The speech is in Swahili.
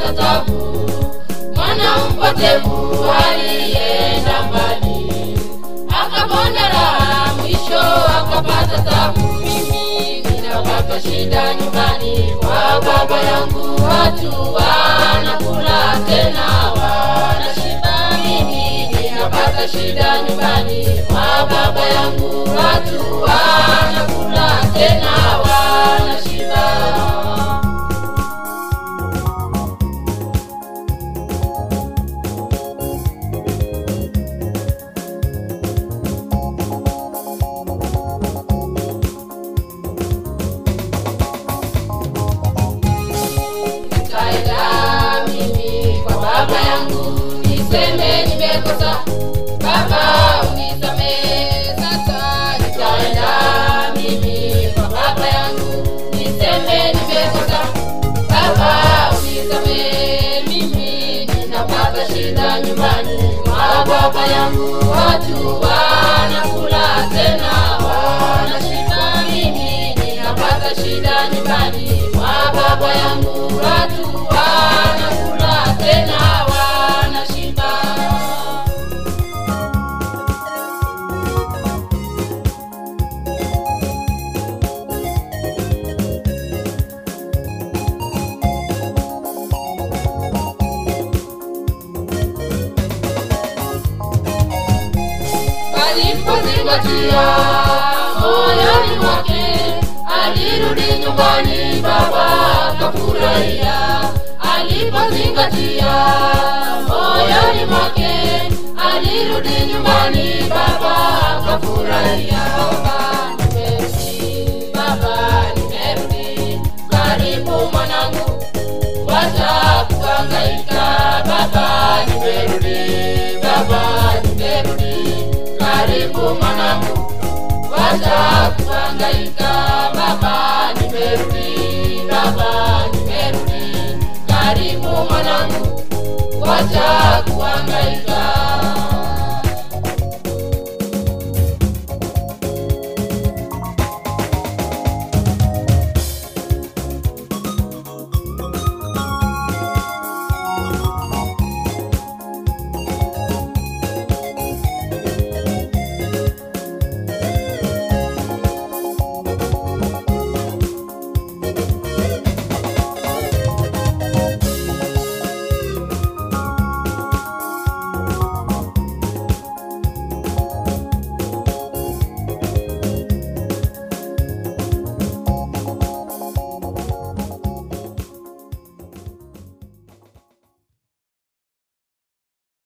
akapata tabu mwana mpotevu alienda mbali akapona raha mwisho akapata tabu mimi ninapata shida nyumbani kwa baba yangu watu wanakula tena wanashiba mimi ninapata shida nyumbani kwa baba yangu watu wanakula tena wanashiba nikaenda mimi kwa baba yangu niseme nimekosa baba unisamehe sasa nikaenda mimi kwa baba yangu niseme nimekosa baba unisamehe mimi ninapata shida nyumbani kwa baba yangu watu wanakula tena wanashiba mimi ninapata shida nyumbani kwa baba yangu watu wanakula tena wanashiba alipozingatia moyoni mwake alirudi nyumbani baba akafurahia alipozingatia moyoni mwake alirudi nyumbani baba akafurahia baba nimerudi baba nimerudi karibu mwanangu wacha kuhangaika baba nimerudi baba nimerudi karibu mwanangu wacha kuhangaika baba nimerudi baba nimerudi karibu mwanangu wacha kuhangaika